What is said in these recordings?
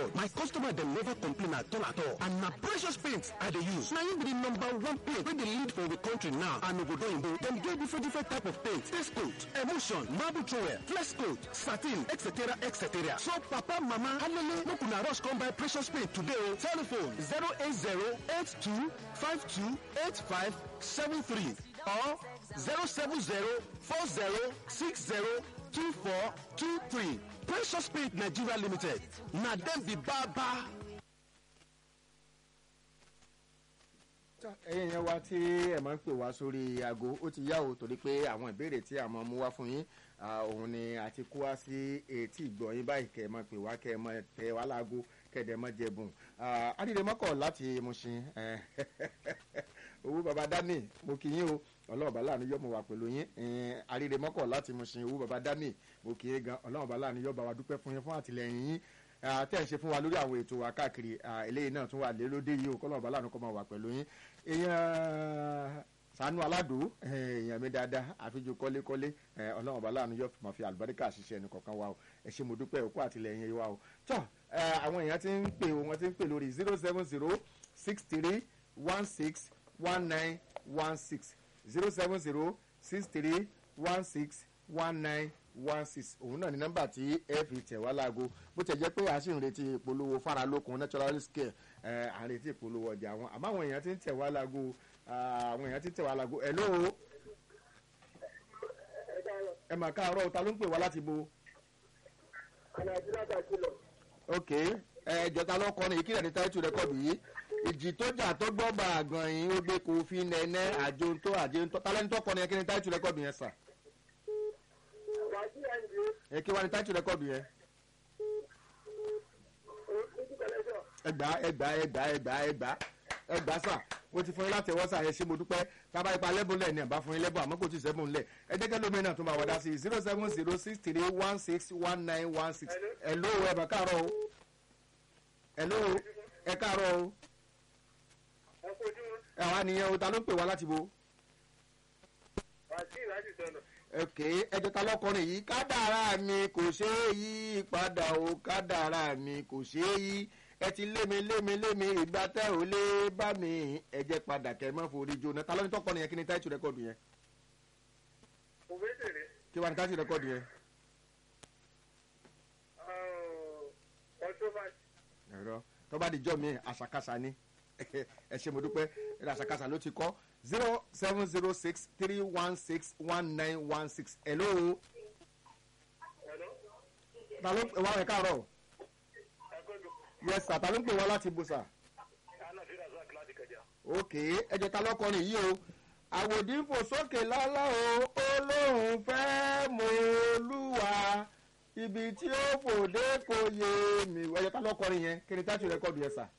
method my customer dem never complain at all at all and na precious paint i dey use na im be the number one paint wey dey lead for we country now and obodo oyinbo dem get different different type of paint test coat emulsion marble trowel flex coat satin etc etc so papa mama alele make una rush come buy precious paint today o telephone zero eight zero eight two five two eight five seven three or zero seven zero four zero six zero two four two three precious paint nigeria limited na dem be baba. ẹ̀yin yẹn wá tí ẹ máa ń pè wá sórí aago ó ti yá o torí pé àwọn ìbéèrè tí a máa mú wá fún yín òun ni a ti kó wá sí etí ìgbọ̀ yín báyìí kẹ́ ẹ máa pè wá kẹ́ ẹ máa tẹ wá láago kẹ́ ẹ dẹ̀ máa jẹ̀bùn adídèmọ́kọ̀ láti Mushin owó baba dami mo kì í yín o ọlọ́run bá láàánú yọ́ mo wà pẹ̀lú yín adídèmọ́kọ̀ láti Mushin owó baba dami mo kì í yín gan ọlọ́run bá láàánú yọ́ bá wa dúpẹ́ fún yín fún àtìlẹyìn yín tẹ́ ń ṣe fún wa lórí àwọn ètò wa káàkiri eléyìí náà tún wà lé lóde yìí o kọ́lọ́run bá láàánú kọ́ máa wà pẹ̀lú yín èèyàn sanu aládùn èèyàn mi dáadáa àfijù kọ́lékọ́lé ọlọ́run ọba láàánú yóò máa fi àlùbáríkà ṣiṣẹ́ ẹnì kọ̀ọ̀kan wa o ẹ ṣé mo dúpẹ́ òkú àtìlẹyìn wa o tọ́ àwọn èèyàn ti ń pè wọ́n ti ń pè lórí zero seven zero six three one six one nine one six zero seven zero six three one six one nine one six òun náà ni nọ́mbà tí ẹ fi tẹ̀ wá láago bó tẹ̀ jẹ́ pé a sì ń retí ìpolówó faralókun natural scale ẹ̀ à ń retí ìpolówó ọjà wọn àmọ́ àwọn èèyàn ti ń tẹ̀ wá láago àwọn èèyàn ti ń tẹ̀ wá láago ẹ̀ lóo ẹ mà káàárọ̀ ta ló ń pè wá láti bo. ok ẹ jọta ló kọ́ ni ìkíni ẹni táìtù rẹ́kọ̀dù yìí ìjì tó jà tó gbọ́ bá àgàn yìí ó gbé kó fi nẹ́nẹ́ àjò tó àjò tó talẹ́ni tó kọ́ ni ẹkíni táìtù rẹ́kọ̀dù yẹn sà ẹ kí wá ní táìtù rẹkọọdù yẹn. ẹgbà ẹgbà ẹgbà ẹgbà ẹgbà ẹgbà sà o ti fún yín láti ẹwọ́ sà ẹ ṣé mo dúpẹ́ tábà ipa lẹ́bùn lẹ̀ ní àbá fún yín lẹ́bùn àmọ́ kò tí ì sẹ́bùn lẹ̀ ẹ jẹ́ kẹ́lómi náà tó máa wá dá sí zero seven zero six three one six one nine one six ẹ ló ẹ bá káàárọ̀ o ẹ ló ẹ káàárọ̀ o ẹ wá nìyẹn o ta ló ń pè wá láti bo. wàásù láti sọnà ok ẹjọ ta lọkùnrin yìí kádàrá mi kò ṣeé yí padà o kádàrá mi kò ṣeé yí ẹ ti lémi lémi lémi ìgbà tẹ ò lé bá mi ẹjẹ padà kẹ mọ forí jóná ta lọ́ni tọkọ nìyẹn kí ni táìtù rẹkọọdù yẹn mo fẹ́ tèrè kí wàá ní táìtù rẹkọọdù yẹn. ọtúnmáṣí ẹ̀rọ tó bá dijọ́ mi àṣàkáṣà ni ẹ ṣe mo dúpẹ́ ẹ̀rọ àṣàkáṣà ló ti kọ́ zero seven zero six three one six one nine one six hello ẹ̀lọ́ ta ló ń wá ẹ̀ káàárọ̀ ẹ̀kọ́dù yes sir ta ló ń pè wá láti bó sà. aláfi razak láti kẹjà. ok ẹjọ ta lọkọrin yìí o àwòdì fò sókè lálá o olóhùn fẹ́ mọ olúwa ibi tí ó fòdé kò yé mi ẹjọ ta lọkọrin yẹn kí ni táàtì rẹkọọdù yẹn sà.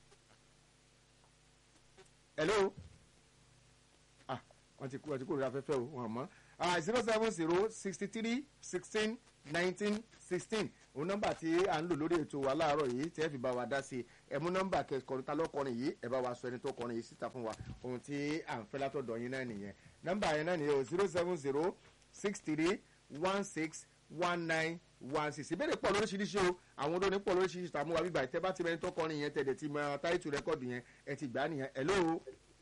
hello ah wọ́n ti kú wọ́n ti kú lórí afẹ́fẹ́ o wọ́n mọ̀ ah zero seven zero sixty three sixteen nineteen sixteen òun nọ́mbà tí à ń lò lórí ètò wa láàárọ̀ yìí tẹ́ fi bá wa dá sí i ẹ mú nọ́mbà kẹkọrin ta lọ́kọrin yìí ẹ bá wa sọ ẹni tó kọrin yìí síta fún wa ohun tí à ń fẹ́ látọ̀dọ̀ yín náà nìyẹn nọ́mbà yẹn náà nìyẹn o zero seven zero six three one six one nine one six ìbéèrè pọ̀ lóríṣiríṣi o àwọn olórin pọ̀ lóríṣiríṣi tààmú wa bíbá ìtẹ́ bá ti mẹ́ni tó kọrin yẹn tẹ̀lé ti mọ táìtù rẹ́kọ̀dù yẹn ẹ ti gbà á nìyẹn ẹ̀ lóo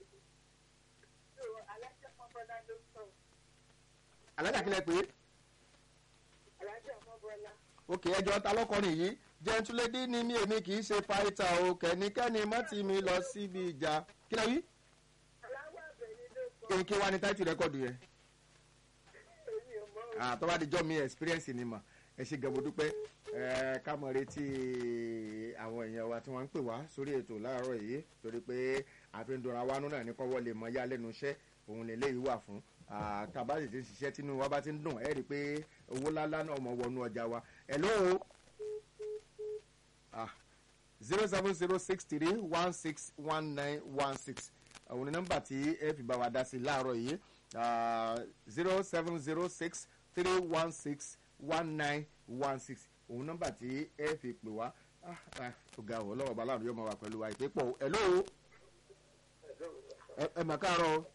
alájà kílẹ̀ pé òkè ẹjọ́ ta lọ́kọrin yìí jẹ́ntúlédé ni mí èmi kì í ṣe fáìtà o kẹ́nikẹ́ni má ti mi lọ síbi ìjà kí ló wí. èyí kí wá ní táìtì rẹ́kọ̀dù yẹn. àtọ́wá dijọ́ mi experience ni mà ẹ ṣe gẹ̀bù dúpẹ́ ẹ ká mọ̀ retí àwọn èèyàn wa tí wọ́n ń pè wá sórí ètò láàárọ̀ yìí torí pé àfihàn dùnra wánú náà ní kọ́wọ́ lè mọ yá lẹ́nu iṣẹ́ òun lè léyìí wà fún tàbá sì ti ń ṣiṣẹ́ tínú wa bá ti ń dùn ẹ́ rí i pé owó ńláńlá náà mọ̀ wọnú ọjà wa hello zero seven zero six three one six one nine one six òun ni nọ́mbà tí ẹ fi bá wa dá sí láàárọ̀ yìí zero seven zero six three one six one nine one six òun nọ́mbà tí ẹ fi pè wá ọ̀gá ọ̀ lọ́wọ́ bá láàrin yóò máa wà pẹ̀lú wa ìpè pọ̀ hello ẹ mà káàárọ̀ o.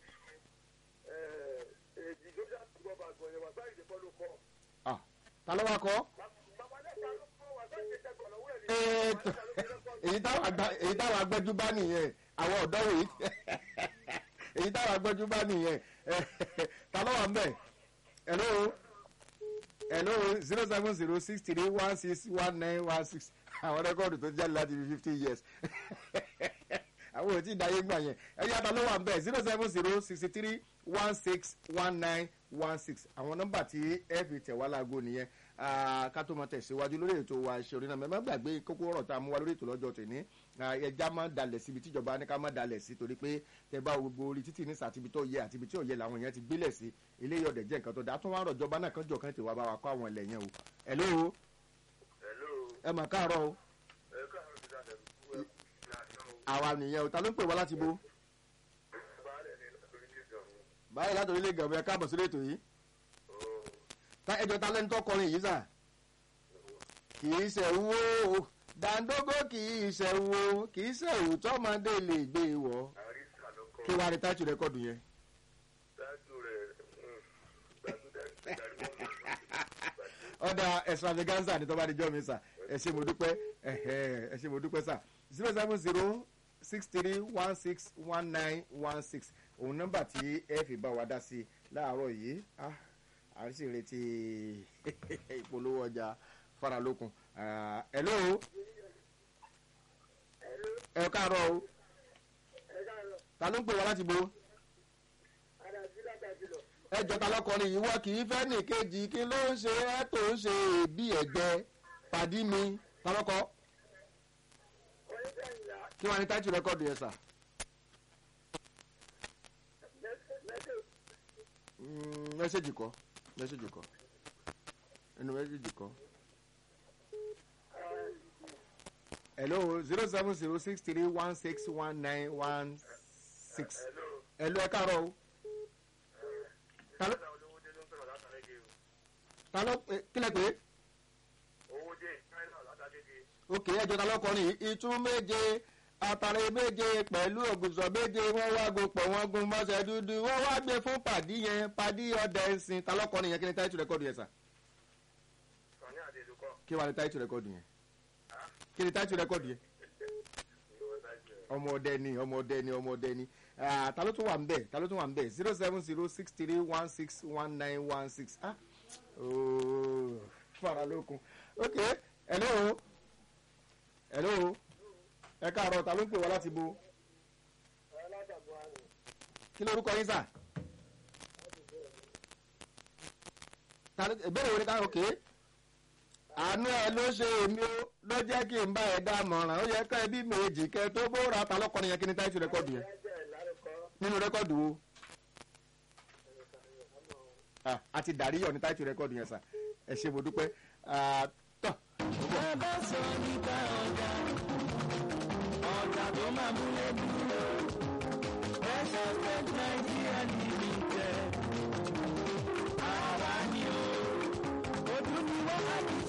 èjì ló dá sí bọ́ba àgbọ̀n yẹn wà sáyé ìdẹ́kọ́ ló kọ́. Ah, ta ló wá kọ́? bàbá lẹ́ka ló kọ́ wà Ee, tó- èyí táwọn àgbà- èyí táwọn agbẹ́jú bá nìyẹn àwọn ọ̀dọ́ wò yìí èyí táwọn agbẹ́jú bá nìyẹn ta ló wà ń bẹ̀ hello hello zero seven zero six three one six one nine one six àwọn rẹ́kọ̀dù tó jáde láti fi fifty years àwọn ò tí ì dáyé gbà yẹn ẹ̀yà ata ló wà ń bẹ̀ zero seven zero sixty three one six one nine one six àwọn nọ́mbà tí ẹ fi tẹ̀ wá láago nìyẹn Ah, ká tó máa tẹ̀síwájú lórí ètò wa ṣe orin náà mẹ́mẹ́ gbàgbé kókó ọ̀rọ̀ tá a mú wá lórí ètò lọ́jọ́ tòní Ah, ẹja máa dalẹ̀ síbi tíjọba ní ká máa dalẹ̀ sí torí pé tẹ bá wo gbogbo orí títì ní sàtìbí tó yẹ àti ibi tí ò yẹ làwọn èèyàn ti gbélẹ̀ sí eléyìí ọ̀dẹ̀ jẹ́ nǹkan tó dáa tó wá rọ̀ jọba náà kánjọ kan tèwà bá wa kọ́ àwọn ilẹ̀ yẹn o hello Hello. ẹ mà káàárọ̀ o Ẹ káàárọ̀ sí dáadáa. Ẹ kú ìlànà o. àwa nìyẹn o ta ló ń pè wá láti bo Baálẹ̀ ni látòrí ní ìjọ mi. báyìí láti orílẹ̀ gàmù ẹ káàbọ̀ sórí ètò yìí Oo. ta ẹjọ́ ta lẹ́ni tó kọrin yìí sà kì í ṣe wo dàńdógó kì í ṣe wo kì í ṣe òwú tọ́mọdé lè gbé e wọ̀ Àríṣà ló kọ́. kí wàá rí táìtù rẹ́kọ̀dù yẹn. Dájú rẹ̀ gbàdúrà ọ̀dà extravaganza ni tọ́ba adijọ́ mi sà ẹ ṣe mo dúpẹ́ ẹ̀hẹ́, ẹ ṣe mo dúpẹ́ sà zero seven zero six three one six one nine one six òun nọ́mbà tí ẹ fi bá wa dá sí láàárọ̀ yìí ah, à ń sì retí ìpolówó ọjà faralókun Ah, hello ẹ káàárọ̀ o ta ló ń pè wá láti bo ẹ jọta lọkọrin yìí wọ kì í fẹ́ nìkejì kí ló ń ṣe ẹ tó ń ṣe bí ẹ̀gbẹ́ pàdí mi talọ́kọ kí wàá ní táìtì rẹ́kọ̀dù yẹn sà. Mm, mẹ́sẹ̀gì kọ́ mẹ́sẹ̀gì kọ́ ẹnu mẹ́sẹ̀gì kọ́. hello zero seven zero six three one six one nine one six hello ẹ káàárọ̀ o. ta ló olówó dé ló ń sọ̀rọ̀ látàgége o. ta ló eh, kílẹ̀ pé Owó dé China látàgége. òkè ẹjọ́ ta lọ́kọrin yìí itú méje àtàrí méje pẹ̀lú ògùsọ̀ méje wọ́n wá gun pọ̀ wọ́n gun mọ́sẹ̀ dúdú wọ́n wá gbé fún pàdí yẹn pàdí ọdẹ ẹ̀sìn ta lọ́kọrin yẹn kí ni táìtù rẹ́kọ̀dù yẹn sà Sọ̀ní àti Èdùkọ́. kí wàá ní táìtù rẹ́kọ̀dù yẹn kí ni táìtù rẹ́kọ̀dù yẹn ọmọ ọdẹ ni ọmọ ọdẹ ni ọmọ ọdẹ ni Ah, ta ló tún wà ń bẹ̀ ta ló tún wà ń bẹ̀ zero seven zero six three one six one nine one six ah ooo faralókun ok hello hello ẹ káàárọ̀ ta ló ń pè wá láti bo kí lórúkọ yín sà Ta ló- ìbéèrè wo ni ká ok àánú ẹ ló ṣe èmi ó ló jẹ́ kí n bá ẹ dá mọ̀ràn ó yẹ ká ẹbí méjì kẹ tó bóra ta lọ́kọrin yẹn kí ni táìtì rẹ́kọ̀dù yẹn nínú rẹ́kọ̀dù wo Ah, a ti dàrí yọ̀ ní táìtì rẹ́kọ̀dù yẹn sà ẹ ṣe mo dúpẹ́ Ah, tọ́ bá sọ nípa ọjà ọjà tó máa múlẹ̀ dúró precious state nigeria ní